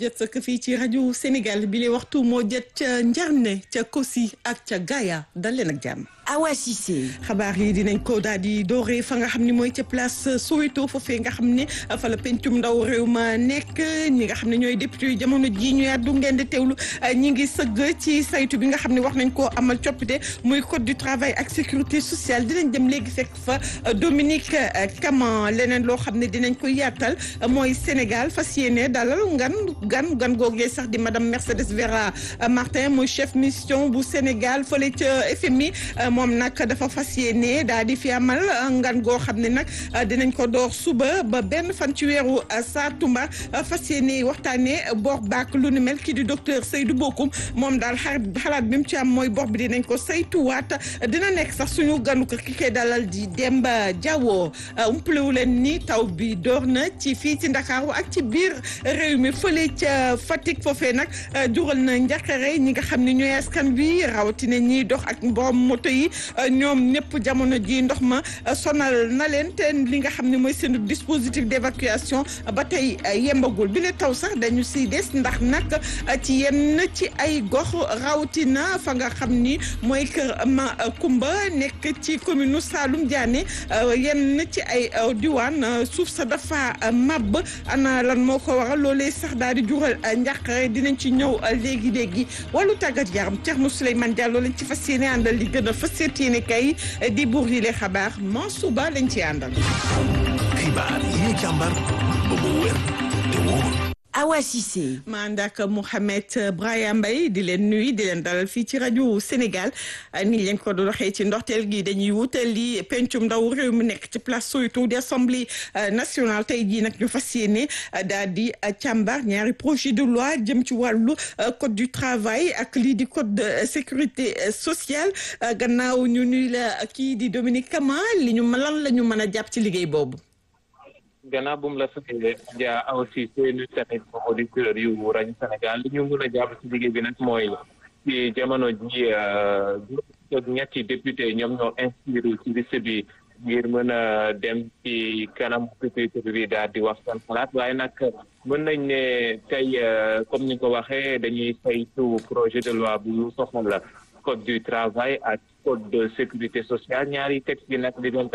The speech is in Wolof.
jot sëkk fii ci rajo Sénégal bi le waxtu moo jot ca Njarne ca Kosi ak ca Gaaya dal leen ak jàmm. Awa Cissé. xabaar yi dinañ ko daal di dooree fa nga xam ni mooy ca place Soweto foofee nga xam ne fa la pencum ndaw réew ma nekk ñi nga xam ne ñooy député yu jamono ji ñu yàddu ngeen di teewlu ñi ngi sëgg ci saytu bi nga xam ne wax nañ koo amal coppite muy code du travail ak sécurité sociale dinañ dem léegi fekk fa Dominique Caman leneen loo xam ne dinañ ko yaatal mooy Sénégal fas yéene dalal ngan gan gan googee sax di madame Mercedes Vera Martin mooy chef mission bu Sénégal fële ca FMI. moom nag dafa fas yéene daal di fi amal ngan goo xam ne nag dinañ ko door suba ba benn fan ci weeru Satumba fas yéene waxtaanee bor baak lu ni mel kii di docteur Seydou Bokoum moom daal xalaat bi mu ci am mooy bor bi dinañ ko saytuwaat dina nekk sax suñu ganu ko ki koy dalal di Demba Diawo umpalewu leen ni taw bi door na ci fii ci Ndakaaru ak ci biir réew mi fële ca Fatick foofee nag jural na njaqare ñi nga xam ne ñooy askan bi rawatina ñiy dox ak borom moto yi ñoom ñëpp jamono ji ndox ma sonal na leen te li nga xam ne mooy seen dispositif d'évacuation ba tey yembagul bi la taw sax dañu si des ndax nag ci yenn ci ay gox rawatina fa nga xam ni mooy kër ma Kumba nekk ci commune Saloum Diané yenn ci ay diwaan suuf sa dafa màbb ana lan moo ko waral loolee sax daal di jural njàqare dinañ ci ñëw léegi léegi wàllu tàggat yaram Thierno Souleymane Diallo lañ ci fas yéene àndal li gën a fas yéene kay di buur yi le xabaar Mansour Ba lañ ci àndal. xibaar yi ñu càmbar ba mu wér te wóor. Awa Cissé. ma ànd ak Mouhamed Braya Mbaye di leen nuyu di leen dalal fii ci rajo Sénégal ni leen ko doon waxee ci ndorteel gi dañuy wutali pencum ndaw réew mi nekk ci place Soweto di assemblée nationale tey jii nag ñu fas yéene daal di càmbar ñaari projet de loi jëm ci wàllu code du travail ak lii di code de sécurité sociale gannaaw ñu nuy la kii di Dominique Kama li ñu lan la ñu mën a jàpp ci liggéey boobu. gannaaw bu mu la fekkee ja aussi seeni tamit auditeurs yu rajo Sénégal li ñu mën a jàpp ci liggéey bi nag mooy ci jamono ji ñetti député ñoom ñoo inscrire ci liste bi ngir mën a dem ci kanam pupitre bi daal di wax seen xalaat waaye nag mën nañ ne tey comme ni ko waxee dañuy saytu projet de loi bu soxla code du travail ak code de sécurité sociale ñaari texte bi nag di doon